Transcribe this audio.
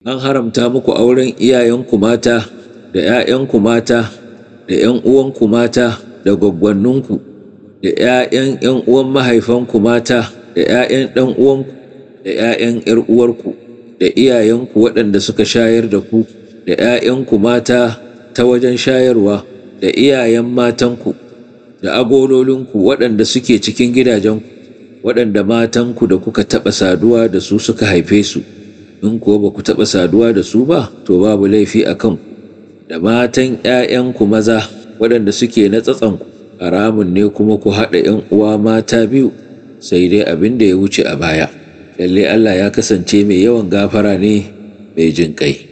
an haramta muku auren iyayenku mata da ‘ya'yanku mata da ‘yan uwanku mata da gwaggwanninku da ‘ya'yan ‘yan uwan mahaifanku mata da ‘ya'yan ɗan uwanku da ‘ya'yan ‘yar uwarku da iyayenku waɗanda suka shayar da ku da ‘ya'yanku mata ta wajen shayarwa da iyayen matanku da agololinku waɗanda suke cikin gidajenku waɗanda matanku da kuka taɓa saduwa da su suka haife su in kuwa ba ku taɓa saduwa da su ba to babu laifi a kanku da matan ‘ya'yanku maza waɗanda suke na tsatsanku haramun ne kuma ku haɗa ‘yan uwa mata biyu sai dai abin da ya wuce a baya lalle Allah ya kasance mai yawan gafara ne mai jin ƙai